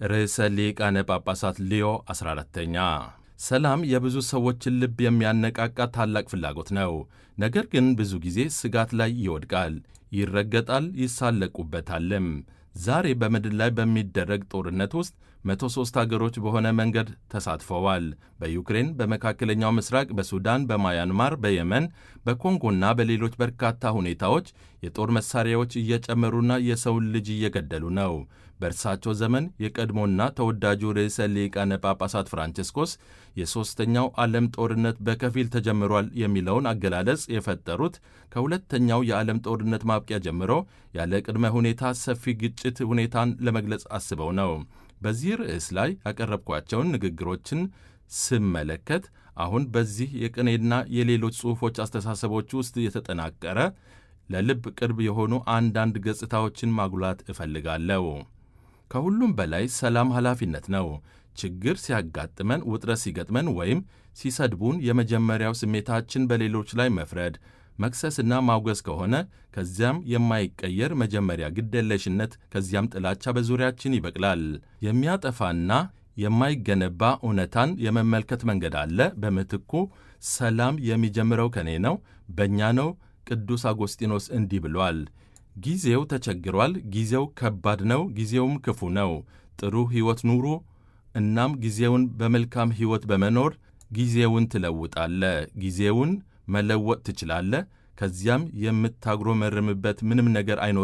ርዕሰ ሊቃነ ጳጳሳት ሊዮ 14ተኛ ሰላም የብዙ ሰዎችን ልብ የሚያነቃቃ ታላቅ ፍላጎት ነው። ነገር ግን ብዙ ጊዜ ስጋት ላይ ይወድቃል፣ ይረገጣል፣ ይሳለቁበታልም። ዛሬ በምድር ላይ በሚደረግ ጦርነት ውስጥ 103 አገሮች በሆነ መንገድ ተሳትፈዋል። በዩክሬን፣ በመካከለኛው ምስራቅ፣ በሱዳን፣ በማያንማር፣ በየመን፣ በኮንጎና በሌሎች በርካታ ሁኔታዎች የጦር መሳሪያዎች እየጨመሩና የሰውን ልጅ እየገደሉ ነው። በእርሳቸው ዘመን የቀድሞና ተወዳጁ ርዕሰ ሊቃነ ጳጳሳት ፍራንቺስኮስ የሦስተኛው ዓለም ጦርነት በከፊል ተጀምሯል የሚለውን አገላለጽ የፈጠሩት ከሁለተኛው የዓለም ጦርነት ማብቂያ ጀምሮ ያለ ቅድመ ሁኔታ ሰፊ ግጭት ሁኔታን ለመግለጽ አስበው ነው። በዚህ ርዕስ ላይ ያቀረብኳቸውን ንግግሮችን ስመለከት አሁን በዚህ የቅኔና የሌሎች ጽሑፎች አስተሳሰቦች ውስጥ የተጠናቀረ ለልብ ቅርብ የሆኑ አንዳንድ ገጽታዎችን ማጉላት እፈልጋለሁ። ከሁሉም በላይ ሰላም ኃላፊነት ነው። ችግር ሲያጋጥመን፣ ውጥረት ሲገጥመን ወይም ሲሰድቡን የመጀመሪያው ስሜታችን በሌሎች ላይ መፍረድ፣ መክሰስና ማውገዝ ከሆነ ከዚያም የማይቀየር መጀመሪያ ግደለሽነት፣ ከዚያም ጥላቻ በዙሪያችን ይበቅላል። የሚያጠፋና የማይገነባ እውነታን የመመልከት መንገድ አለ። በምትኩ ሰላም የሚጀምረው ከኔ ነው፣ በእኛ ነው። ቅዱስ አጎስጢኖስ እንዲህ ብሏል። ጊዜው ተቸግሯል። ጊዜው ከባድ ነው። ጊዜውም ክፉ ነው። ጥሩ ሕይወት ኑሩ። እናም ጊዜውን በመልካም ሕይወት በመኖር ጊዜውን ትለውጣለ። ጊዜውን መለወጥ ትችላለ። ከዚያም የምታጉረመርምበት ምንም ነገር አይኖርም።